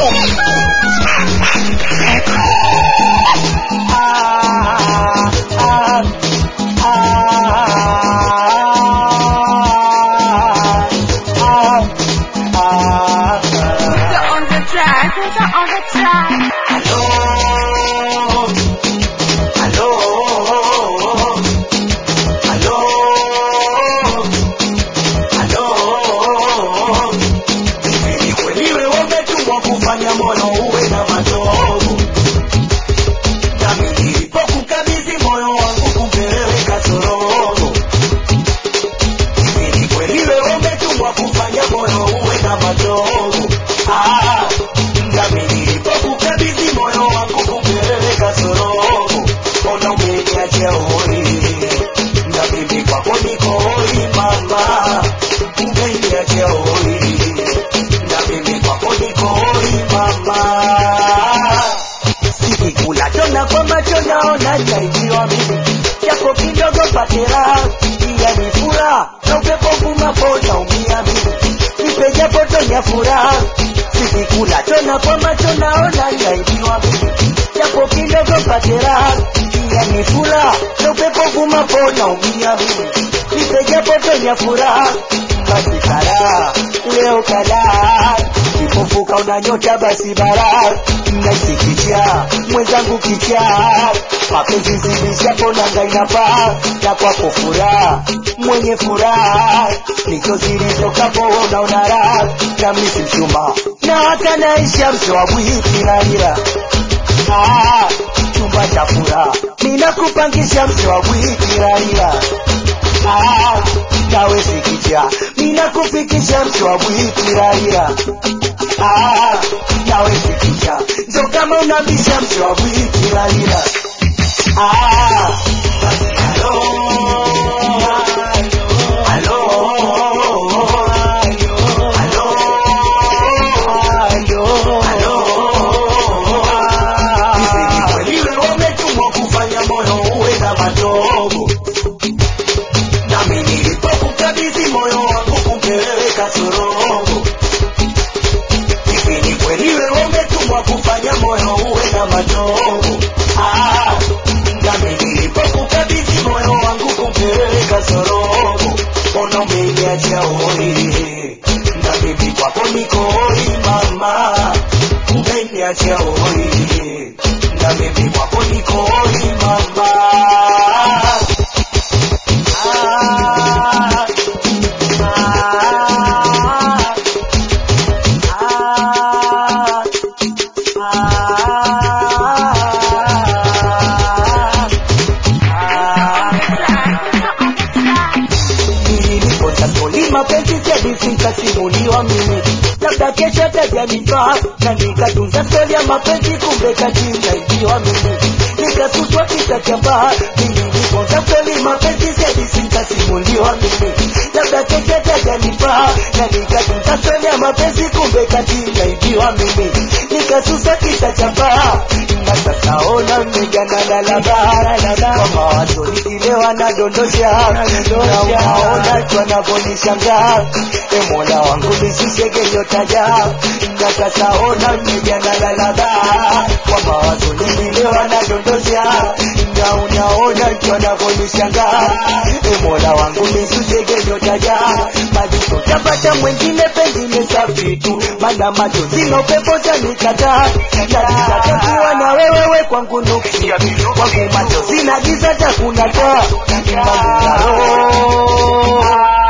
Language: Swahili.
on the track, on the track. kufanya moyo uwe na matovu nami nilipokukabidhi moyo wangu kumpeleka sorogo ni kweli wewe umetumwa kufanya moyo uwe na matovu Ah, nami nilipokukabidhi moyo wangu kumpeleka sorogo ona umeniachia hoi na mimi kwako niko hoi mama umeniachia hoi na mimi kwako niko hoi mama sikikula chona kwa macho naona chaijiwa mimi japo kidogo patera iya ni furaha na upepo vumapo naumia mimi nipe japo tonya furaha sikikula chona kwa macho naona chaijiwa mimi japo kidogo patera iya ni furaha na upepo vumapo naumia mimi nipe japo tonya furaha basi kara leo kadhaa kipofuka unanyota basi bara nasikicha mwenzangu kicha mapenzi zidishapo nanga inapaa na kwako furaha mwenye furaha nizo zilizokapo unaona raha na misi mshuma na hata naisha msho wa bwiti na ila Ah, chumba cha furaha ninakupangisha msho wa bwiti na ila Ah, nawe sikicha ninakufikisha msho wa bwiti na ila Ah, nawe sikicha njo kama unabisha msho wa bwiti na ila Ah, basi halo, halo, halo, halo, halo. Hivi ni kweli wewe umetumwa kufanya moyo uwe na matobo nami nilipokukabidhi moyo wangu kumpeleka sorogo hivi ni kweli wewe umetumwa kufanya moyo uwe na matobo Ah, nami nilipokukabidhi moyo wangu kumpeleka sorogo ona umeniachia hoi na mimi kwako niko hoi mama umeniachia hoi na mimi kwako niko hoi mama Ah, ah, ah, nilipotakoli mapenzi jadifika simuliwa mimi labda kesho tajanifaa na nikatunza stori ya mapenzi kumbe katinaijiwa mimi nikatutwa kitachambaa nilipoza stori mapenzi jadifika simuliwa mimi labda kesho tajanifaa na nikatunza stori ya mapenzi kumbe katinaijiwa mimi nikasusa kitachambaa na sasa ona mmejana na labara kwa mawazo nikilewa nadondosha na unaona tu anavyonishangaa e mola wangu nisishege nyotaja na sasa ona mmejana na labara kwa mawazo nikilewa nadondosha na unaona tu anavyonishangaa e mola wangu nisishege nyotaja majuto tapata mwengine pengine safi tu mana machozi na upepo tanikataa natakakiwa na wewewe kwangu nuksi kwangu machozi na giza takuna taa Imani ya roho